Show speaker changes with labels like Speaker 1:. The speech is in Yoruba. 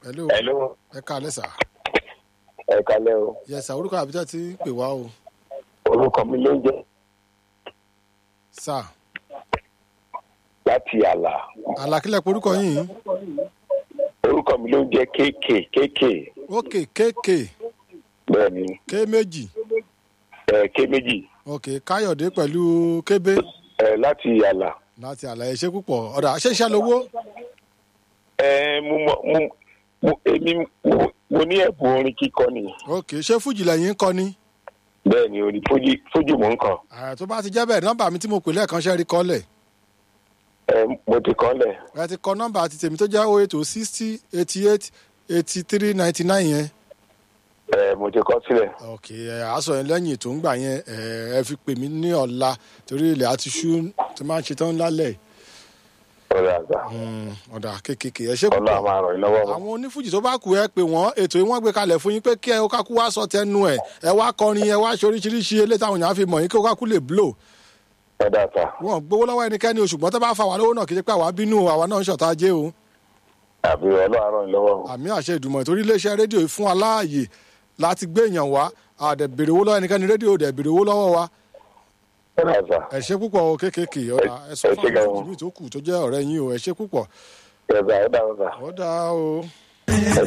Speaker 1: hello
Speaker 2: Hello.
Speaker 1: ẹ káalẹ́ sà
Speaker 2: Ẹ kalẹ́ o.
Speaker 1: yẹ sà orúkọ àbíjá ti ń pè wá o
Speaker 2: Orúkọ mi ló ń jẹ́
Speaker 1: sà
Speaker 2: láti àlà.
Speaker 1: àlàkílẹ̀ pé orúkọ yìí
Speaker 2: Orúkọ mi ló ń jẹ́ kéèké kéèké.
Speaker 1: ok kéèké
Speaker 2: Bẹ́ẹ̀ni,
Speaker 1: ké méjì
Speaker 2: ẹ ké méjì.
Speaker 1: ok káyọ̀dé pẹ̀lú kébé
Speaker 2: Ẹ láti àlà.
Speaker 1: láti àlàyé ṣe púpọ̀ ọ̀dà ṣé iṣẹ́ lowó
Speaker 2: Ẹ mo mọ mo mo èmi mo mo ní ẹ̀bùn orin kíkọ ni.
Speaker 1: ok ṣé fújì lẹ́yìn ń kọ ni
Speaker 2: Bẹ́ẹ̀ni, orí fújì fújì mò ń kàn.
Speaker 1: ààrẹ tó bá ti jẹ́ bẹ́ẹ̀ nọ́mbà mi tí mo pè lẹ́ẹ̀kan ṣe rí kọ́lẹ̀
Speaker 2: Ẹ mo ti kọ́ lẹ̀.
Speaker 1: ẹ ti kọ nọ́mbà àti tèmi tó jẹ́ oh eight oh sixty eighty eight eighty three ninety nine yẹn
Speaker 2: Ẹ mo ti kọ́ sílẹ̀.
Speaker 1: ok ẹ aṣọ yẹn lẹ́yìn tó ń gbà yẹn ẹ ẹ fi pè mí ní ọ̀la torí ilẹ̀ àti ṣú tó máa ń ṣe tán lálẹ́
Speaker 2: Ọ̀rẹ́ àgbà.
Speaker 1: Mm, ọ̀dà kékèké ẹ ṣe
Speaker 2: Ọlọ́run á
Speaker 1: púpọ̀
Speaker 2: máa ràn yín lọ́wọ́.
Speaker 1: àwọn onífújì tó bá kù ẹ pé wọ́n ètò yìí wọ́n gbé kalẹ̀ fún yín pé kí ẹ ó kákú wá sọ tẹnu ẹ ẹ wá kọrin ẹ wá ṣe oríṣiríṣi eléyìí táwọn èèyàn á fi mọ̀ yín kí ó kákú lè blow
Speaker 2: Ọ̀dà àtà.
Speaker 1: wọn gbowó lọ́wọ́ ẹnikẹ́ni o ṣùgbọ́n tó bá fa wà lówó náà kì í ṣe pé àwa bínú o àwa náà ń ṣọ̀tá ajé o
Speaker 2: Àbí Ọlọ́run á ràn yín lọ́wọ́.
Speaker 1: àmì àṣẹ ìdùmọ̀ ìtorí iléeṣẹ́ rédíò yìí fún aláàyè láti gbé èèyàn wá àdẹ̀ bèrè owó lọ́wọ́ ẹnikẹ́ni rédíò dẹ̀ bèrè owó lọ́wọ́ wa
Speaker 2: Ọ̀dà àtà.
Speaker 1: ẹ ṣe púpọ̀ o kéékèèké ọ̀dà ẹ sọ
Speaker 2: ẹ
Speaker 1: fún
Speaker 2: ṣé
Speaker 1: àwọn
Speaker 2: gan-an.
Speaker 1: fújì míì tó kù tó jẹ́ ọ̀rẹ́ yín o ẹ ṣe púpọ̀
Speaker 2: Ẹ̀dà ọ̀dà ọ̀dà.
Speaker 1: ó dáa o.